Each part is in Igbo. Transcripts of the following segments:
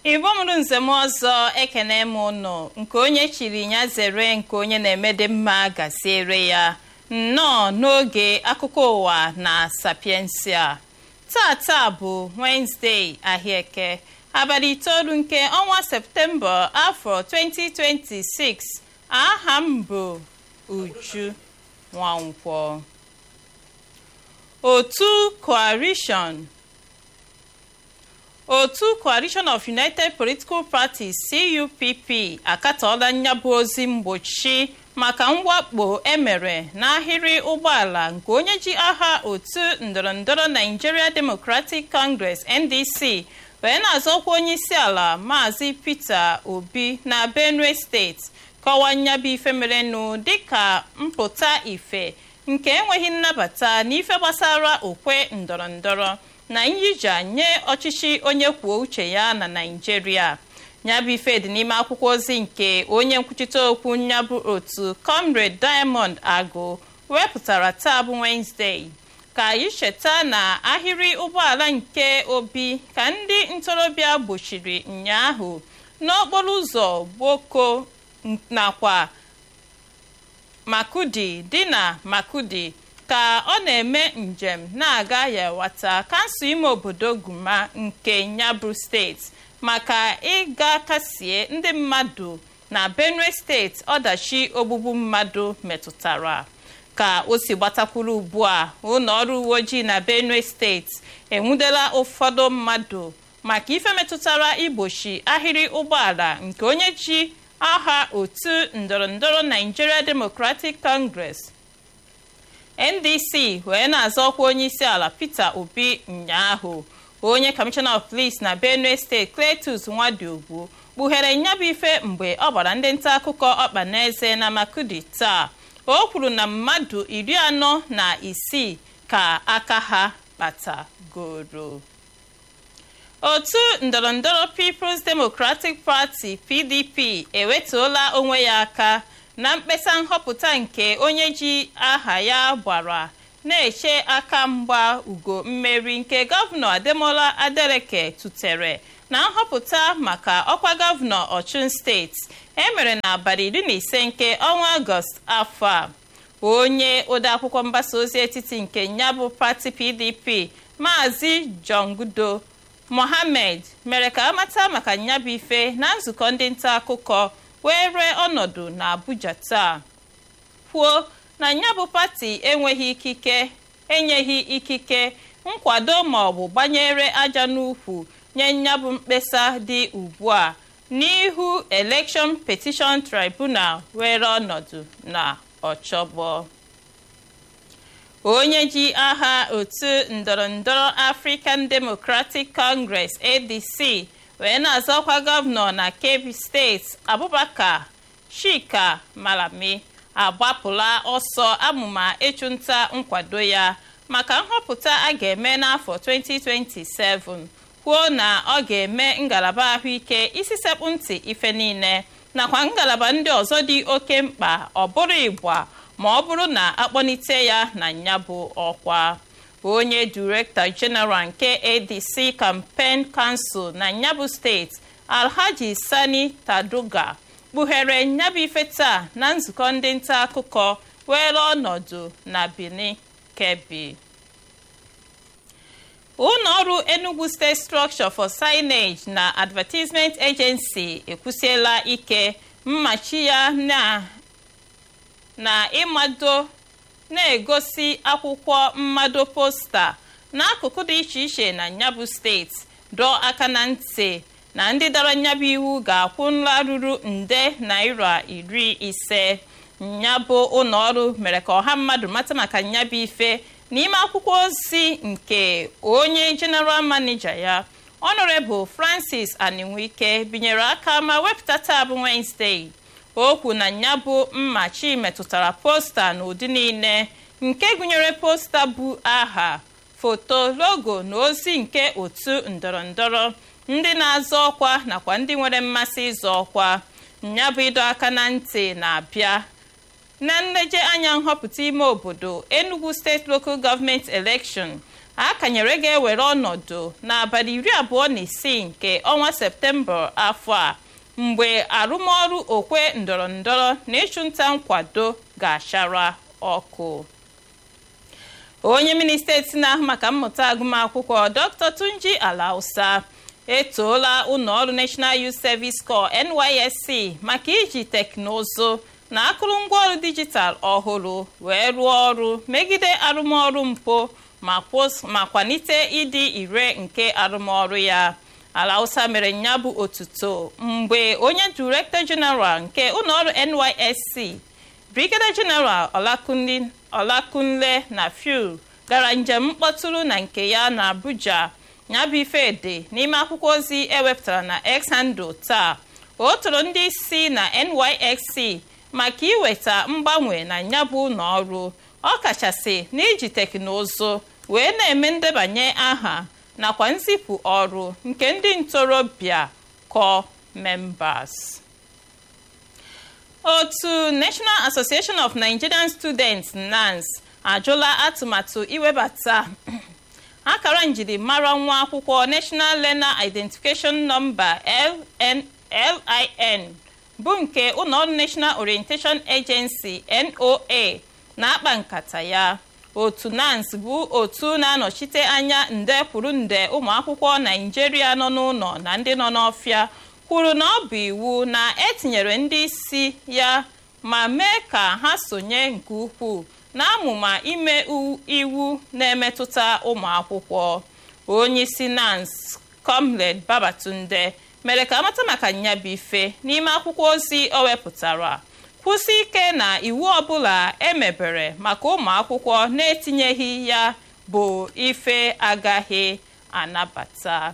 igbo mụrụ nzem ọzọ ekene m ụnụ nke onye chiri ya zere nke onye na-emede mma gaziere ya nnọọ n'oge akụkọ ụwa na sapiensia tata bụ wenezdee ahịaeke abalị itoolu nke ọnwa septemba afọ 2026 aha m bụ uju nwankwọ otu coalition otu coalition of united political parties cupp akatọọla nyabụ ozi mgbochi maka mwakpo emere n'ahịrị ụgbọala nke onye ji aha otu ndọrọndọrọ nigeria democratic congress ndc wee na-azọkwa onye isi ala maazị peter obi na benue steeti kọwaa nyabụ ife merenụ dịka mpụta ife nke enweghị nnabata n'ife gbasara okwe ndọrọndọrọ na nyija nye ọchịchị onye kwuo uche ya na naijiria nyabụ ife dị n'ime akwụkwọ ozi nke onye nkwuchite okwu nyabụ otu comrade diamond agụ wepụtara taa bụ wenezdee ka anyị cheta na ahịrị ụgbọala nke obi ka ndị ntorobịa gbochiri ụnyaahụ n'okporo ụzọ gboko nakwa makudi dị na makudi ka ọ na-eme njem na-aga yawata kansụl ime obodo guma nke nyabụ steeti maka ịga kasie ndị mmadụ na benue steeti ọdachi ogbugbu mmadụ metụtara ka o si gbatakwuru ugbu a ụlọ ọrụ uwe ojii na benue steeti enwudela ụfọdụ mmadụ maka ife metụtara igbochi ahịrị ụgbọala nke onye ji aha otu ndọrọndọrọ nigeria democratic congress ndc wee na-azọ ọkwa onye isi ala peter obi ụnyaahụ onye kọmishọna of police na benue steeti cletus nwadiogwu kpughere nyabụ ife mgbe ọ gbara ndị nta akụkọ ọkpa n'eze na makudi taa o kwuru na mmadụ iri anọ na isii ka aka ha kpatagoro otu ndọrọndọrọ peoples democratic party pdp ewetuola onwe ya aka na mkpesa nhọpụta nke onye ji aha ya gbara na-eche aka mgba ugo mmeri nke gọvanọ ademola adeleke tụtere na nhọpụta maka ọkwa gọvanọ ọchụn steeti emere n'abalị iri na ise nke ọnwa ọgọst afọ a onye odeakwụkwọ mgbasa ozi etiti nke nyabụ pati pdp maazị jongudo mohammed mere ka amata maka nyabụ ife na nzukọ ndị nta akụkọ were ọnọdụ na abuja taa kwuo na nyabụ pati enweghị ikike enyeghị ikike nkwado ma ọ bụ gbanyere aja n'ukwu nye nyabụ mkpesa dị ugbu a n'ihu election petition tribunal were ọnọdụ na ọchọgbọ onye ji aha otu ndọrọndọrọ african democratic congress adc wee na-azọkwa gọvanọ na kebbi steeti abubakar chika malami agbapụla ọsọ amụma ịchụnta nkwado ya maka nhọpụta a ga-eme n'afọ 2027 kwuo na ọ ga-eme ngalaba ahụike isi sekpụ ntị ife niile nakwa ngalaba ndị ọzọ dị oke mkpa ọ bụrụ ịgba ma ọ bụrụ na akpọlite ya na nyabụ ọkwa onye direktọ jeneral nke adc campaign council na nyabụ steeti alhaji sani taduga kpughere nyabụ ife taa na nzukọ ndị nta akụkọ were ọnọdụ na benin kebbi ụlọọrụ enugu state structure for signage na advertisement agency ekwusiela ike mmachi ya na na ịmado na-egosi akwụkwọ mmado posta n'akụkụ dị iche iche na nyabụ steeti dọọ aka na ntị na ndị dara nyabụ iwu ga-akwụ nla ruru nde naira iri ise nyabụ ụlọọrụ mere ka ọha mmadụ mata maka nyabụ ife n'ime akwụkwọ ozi nke onye jeneral manija ya honorable francis aninwike binyere aka ma wepụta taa bụ wednesday okwu na nyabụ mmachi metụtara posta n'ụdị niile nke gụnyere posta bụ aha foto logo na ozi nke otu ndọrọndọrọ ndị na-azọ ọkwa nakwa ndị nwere mmasị ịzọ ọkwa nyabụ ịdọ aka na ntị na-abịa na nleje anya nhọpụta ime obodo enugu steeti local government election a kanyere ga-ewere ọnọdụ n'abalị iri abụọ na isii nke ọnwa septemba afọ a mgbe arụmọrụ okwe ndọrọndọrọ na ịchụnta nkwado ga-achara ọkụ onye minista eti na-ahụ maka mmụta agụmakwụkwọ dr tunji alausa etoola ụlọọrụ national youth service corps nysc maka iji teknụzụ na akụrụngwa ọrụ dijitalụ ọhụrụ wee rụọ ọrụ megide arụmọrụ mpụ ma kwalite ịdị ire nke arụmọrụ ya alausa mere nya bụ otuto mgbe onye director general nke ụlọọrụ nysc brigadier general olakunle na fiu gara njem mkpọtụrụ na nke ya na abuja nyabụ ife dị n'ime akwụkwọ ozi ewepụtara na x handle taa o toro ndị isi na nysc maka iweta mgbanwe na nyabụ ụlọọrụ ọkachasị n'iji teknụzụ wee na-eme ndebanye aha nakwa nzipụ ọrụ nke ndị ntorobịa core members. otu national association of nigerian students nans ajụla atụmatụ iwebata akara njirimara nwa akwụkwọ national learner identification number lin bụ nke ụlọọrụ national orientation agency noa na-akpa nkata ya otu nans bụ otu na-anọchite anya nde kwuru nde ụmụakwụkwọ naijiria nọ n'ụlọ na ndị nọ n'ọfịa kwuru na ọ bụ iwu na etinyere ndị isi ya ma mee ka ha sonye nke ukwuu n'amụma ime iwu na-emetụta ụmụ akwụkwọ onye isi nans comrade babatunde mere ka amata maka nyabife n'ime akwụkwọ ozi o wepụtara kwụsị ike na iwu ọbụla emebere maka ụmụ akwụkwọ na-etinyeghị ya bụ ife agaghị anabata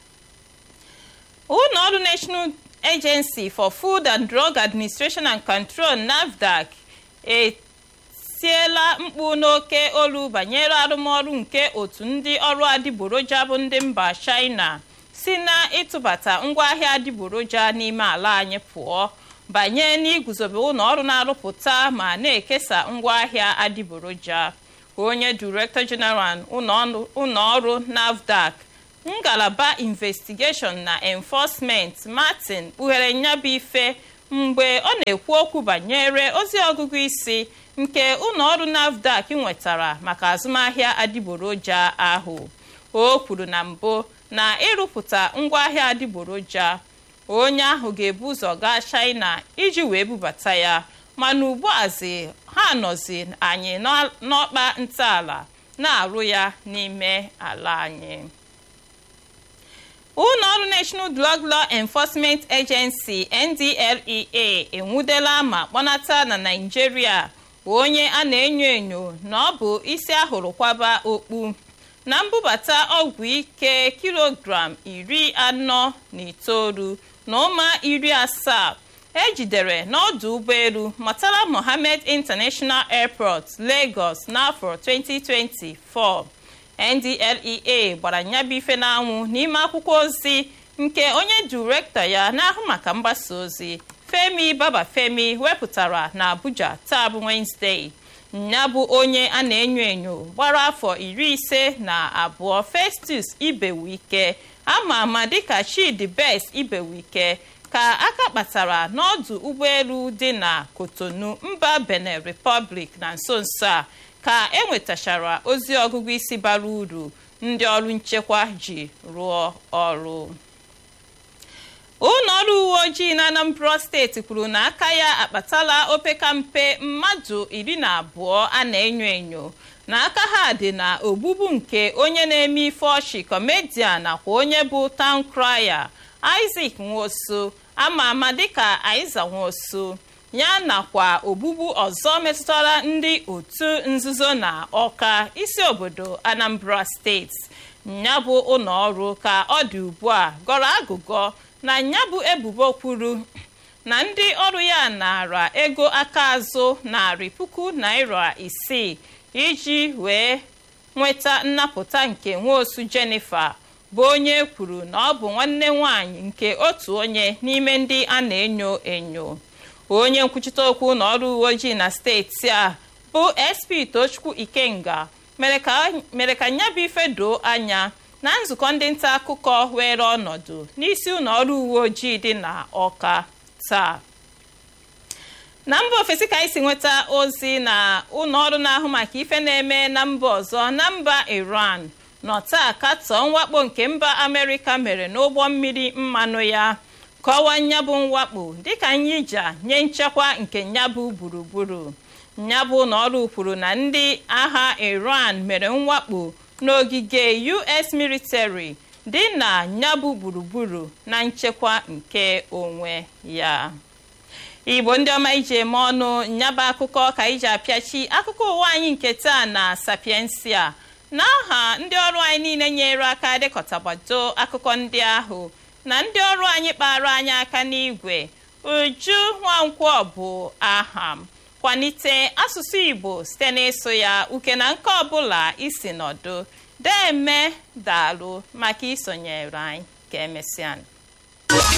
ụlọọrụ national agency for food and drug administration and control nafdac etiela mkpu n'oke olu banyere arụmọrụ nke otu ndị ọrụ adịgboroja bụ ndị mba china si na ịtụbata ngwaahịa adịgboroja n'ime ala anyị pụọ banye n'iguzobe ụlọọrụ na-arụpụta ma na-ekesa ngwaahịa adịgboroja onye director general ụlọọrụ nafdac ngalaba investigeshon na enforcement martin kpughere nyabụ ife mgbe ọ na-ekwu okwu banyere ozi ọgụgụ isi nke ụlọọrụ nafdac nwetara maka azụmahịa adịgboroja ahụ o kwuru na mbụ na ịrụpụta ngwaahịa adịgboroja onye ahụ ga-ebu ụzọ gaa china iji wee bubata ya mana ugbuazi ha nọzi anyị n'ọkpa ntọala na-arụ ya n'ime ala anyị ụlọọrụ national drug law enforcement agency ndlea enwudela ma kpọnata na naijiria onye a na-enyo enyo na ọ bụ isi ahụrụ kwaba okpu na mbubata ọgwụ ike kilogram iri anọ na itoolu na ụma iri asaa ejidere n'ọdụ ụgbọelu matala mohammed international airport lagos n'afọ 2024 ndlea gbara nyabụ ife n'anwụ n'ime akwụkwọ ozi nke onye direktọ ya na-ahụ maka mgbasa ozi femi babafemi wepụtara na abuja taa bụ wenezdee ya bụ onye a na-enyo enyo gbara afọ iri ise na abụọ festus ibewike ama ama dịka chidi best ibewike ka aka kpatara n'ọdụ ụgbọelu dị na kotonu mba benin republic na nso nso a ka enwetachara ozi ọgụgụ isi bara uru ndị ọrụ nchekwa ji rụọ ọrụ ụlọ ọrụ uwe ojii na anambra steeti kwuru na aka ya akpatala opekampe mmadụ iri na abụọ a na-enyo enyo na aka ha dị na ogbugbu nke onye na-eme ife ọchị kọmedian nakwa onye bụ town crier isaac nwosu ama ama dịka aiza nwosu ya nakwa ogbugbu ọzọ metụtara ndị otu nzuzo na ọka isi obodo anambra steeti nyabụ ụlọ ọrụ ka ọ dị ugbu a gọrọ agụgọ na nyabụ ebubo kwuru na ndị ọrụ ya nara ego aka azụ narị puku naira isii iji wee nweta nnapụta nke nwaosu jennifer bụ onye kwuru na ọ bụ nwanne nwanyị nke otu onye n'ime ndị a na-enyo enyo onye nkwuchite okwu na ọrụ uwe ojii na steeti a bụ sp tochukwu ikenga mere ka nyabụ ife doo anya na nzukọ ndị nta akụkọ were ọnọdụ n'isi ụlọ ọrụ uwe ojii dị na ọka taa na mba ofesi ka anyị si nweta ozi na ụlọ ọrụ na-ahụ maka ife na-eme na mba ọzọ na mba iran nọ taa katọọ mwakpo nke mba amerịka mere n'ụgbọ mmiri mmanụ ya kọwaa nyabụ mwakpo dịka nyija nye nchekwa nke nyabụ gburugburu nyabụ ụlọ ọrụ kwuru na ndị agha iran mere mwakpo n'ogige us military dị na nyabụ gburugburu na nchekwa nke onwe ya igbo ndị ọma iji eme ọnụ nyaba akụkọ ka iji apịachi akụkọ ụwa anyị nke taa na sapiensia n'aha ndị ọrụ anyị niile nyere aka dịkọtagbado akụkọ ndị ahụ na ndị ọrụ anyị kpara anyị aka n'igwe uju nwankwọ bụ aha m kwalite asụsụ igbo site n'ịsụ ya uke na nke ọbụla isi nọdụ deme daalụ maka isonyere anyị ka emesịa